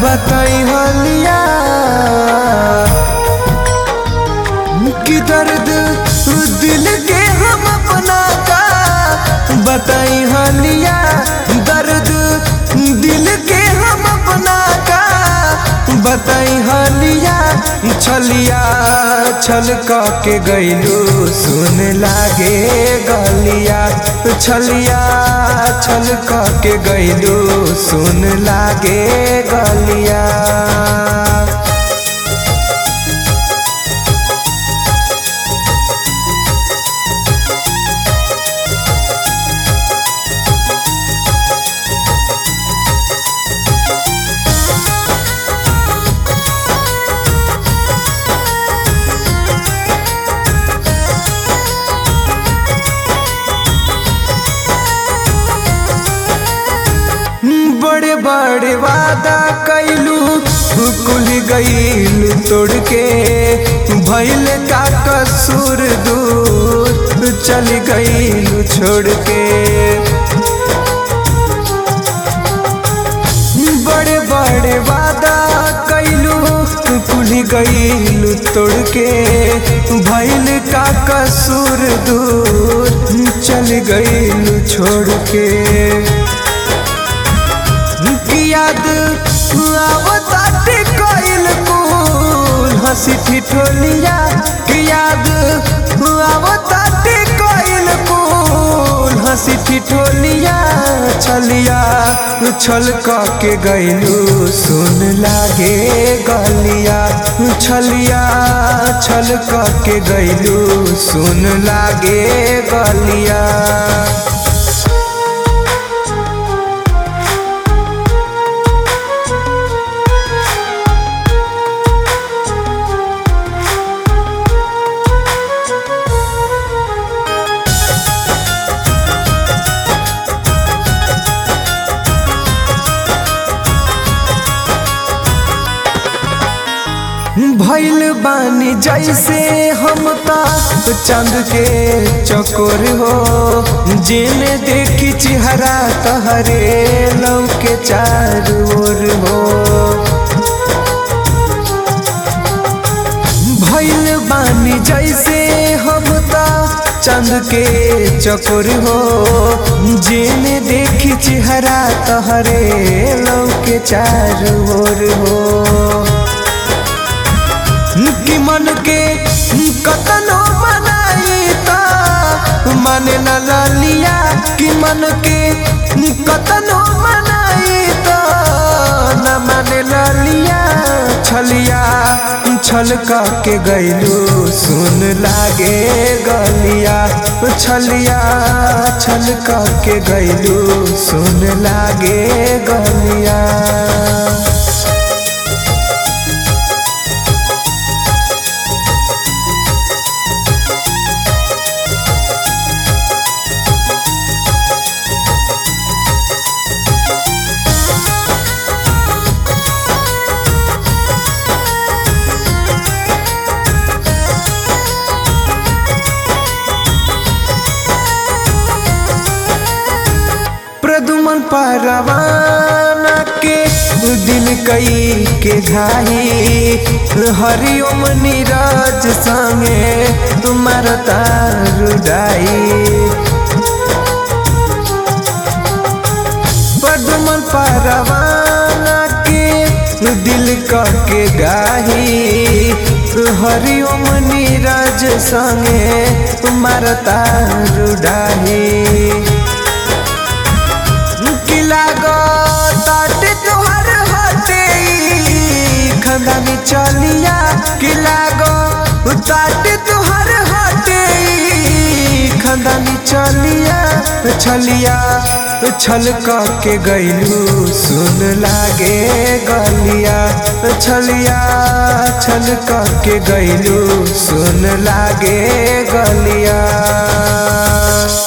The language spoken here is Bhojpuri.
बताई हलिया कि दर्द दिल के हम अपना का बताई हलिया दर्द दिल के हम अपना का बताई हलिया छलिया छल के गैलू सुन लागे गलिया छलिया छल के गैलू सुन लागे गलिया बड़े बड़े वादा कैलू कुल गईलू तोड़ के भैल का कसूर दूर चल गईलू छोड़ के बड़े बड़े वादा कैलू कुल गईलू तोड़ के भैल का कसूर दूर चल गईलू छोड़ के की याद आवताटे कइल कुल हंसी ठिठोलिया की याद आवताटे कइल कुल हंसी ठिठोलिया छलिया छल के गइलू सुन लागे गलिया छलिया छल के गइलू सुन लागे गलिया भैल बानी जैसे हम ता चंद के चकोर हो जिन देखी चेहरा तहरे लव के चार ओर हो भैल बानी जैसे हम ता चंद के चकोर हो जिन देखी चेहरा तहरे लव के चार ओर हो कि मन के कतनो बनाई ता मन न लिया कि मन के कतनो बनाई ता न मन लिया छलिया छल के गैलू सुन लागे गलिया छलिया छल के गैलू सुन लागे गलिया प्रदुमन परवाना के दिल कई के घाई हरिओम नीरज संगे तुम्हार तारुडाई प्रदुमन परवाना के दिल के गाही हरिओम नीरज संगे तुम्हार तारुडाही ताटे तोहर हटे खंदानी चलिया कि लागो ताटे तोहर हटे खंदानी चलिया छलिया छल के गैलू सुन लागे गलिया छलिया छल के गैलू सुन लागे गलिया